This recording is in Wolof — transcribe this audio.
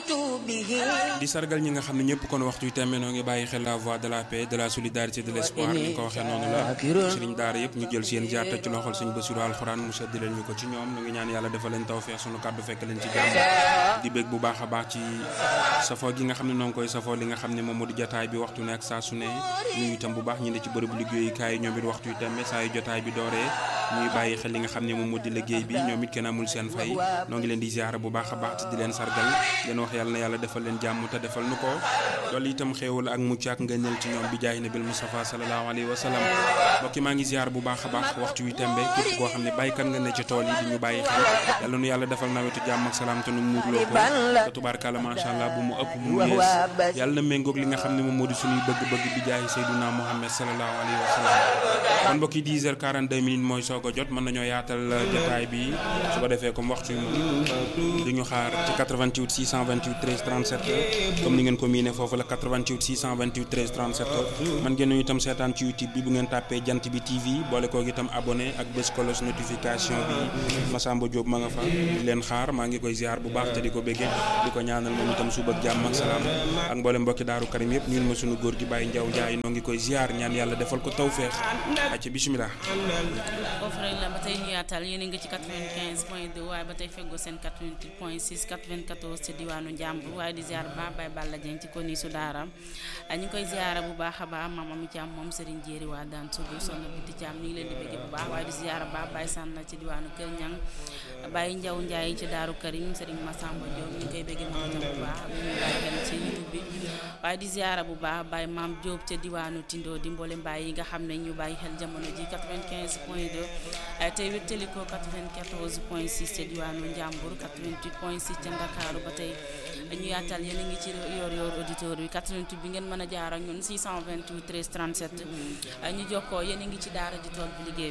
di sargal ñi nga xam ne ñëpp kon waxtu yu tembe noo ngi bàyyi xel la voix de la paix de la solidarité de l'espoir ni ko waxee noonu la sëriñ daara yëpp ñu jël seen jaar ci loxol sëñ Basiru alxuraan mu sedd leen ñu ko ci ñoom ñu ngi ñaan yàlla defal leen tawfeex sunu kàddu fekk leen ci jàmm di bég bu baax a baax ci safoo gi nga xam ne noo ngi koy safoo li nga xam ne moom moo di jotaay bi waxtu ne ak saa su ne ñu itam bu baax ñi ne ci bërëbu liggéeyukaay ñoom it waxtu yu tembe saa yu jotaay bi dooree ñuy bàyyi xel li nga xam ne moom moo di liggéey bi ñoom it kenn amul seen fay noo ngi leen di ziara bu baax a baax te di leen sargal leen wax yàlla na yàlla defal leen jàmm te defal nu ko loolu itam xéewal ak mucc ak ngëneel ci ñoom bi jaay nabil Mustafa sallallahu alayhi wa sallam mbokki maa ngi ziar bu baax a baax waxtu wi tembe képp koo xam ne bàyyikat nga ne ci tool yi di ñu bàyyi xel yàlla nu yàlla defal nawetu jàmm ak salaam te nu muurloo ko te tubaarkàlla macha allah bu mu ëpp bu mu yees yàlla na méngoog li nga xam ne moom moo di suñuy bëgg-bëgg bi jaay Seyduna Muhammad sallallahu alayhi wa sallam kon mbokki 10 heures 42 minutes mooy soog a jot mën nañoo yaatal jotaay bi su ko defee comme waxtu yi du ñu xaar ci 88 628 13 37 comme ni ngeen ko miine foofu la 88 628 13 37 man ngeen ñu itam seetaan ci YouTube bi bu ngeen tàppee jant bi TV boole koog itam abonné ak bés kolos notification bi Massamba Diop ma nga fa di leen xaar maa ngi koy ziar bu baax te di ko béggee di ko ñaanal moom itam suba ak jàmm ak salaam ak mboole mbokki daaru karim yëpp ñun ma sunu góor gi Baye Ndiaw Ndiaye noo ngi koy ziar ñaan yàlla defal ko tawféex acca bismillah foofu rek la ba tey ñu yaatal yéen a ngi ci 95 point 2 waaye ba tey feggoo seen 88 point 6 94 ci diwaanu Njàmbur waaye di ziar ba Baye Balla Dieng ci koni su daara ñu ngi koy ziara bu baax a baax maam Ami Thiam moom Serigne Jéeri waa daan sugu sonna biti Thiam ñu ngi leen di bëgg bu baax waaye di ziara ba Baye Sànna ci diwaanu Kër Ñang Baye Njaw Njaay ci Daaru Karim Serigne Massamba Diop ñu ngi koy bëgg moom itam bu baax ñu ngi bàyyi xel ci YouTube bi waaye di ziara bu baax Baye Maam Diop ca diwaanu Tindo di mboole mbaay yi nga xam ne ñu bàyyi xel jamono ji 95 point 2 tey wéttali ko 94 point 6 ca diwaanu Njàmbur 88 point 6 ca Ndakaaru ba tey ñu yaatal yéen a ngi ci yor yor auditeur bi 88 bi ngeen mën a jaar ak ñun 628 13 37 ñu jokkoo yéen a ngi ci daara ji tool bi liggéey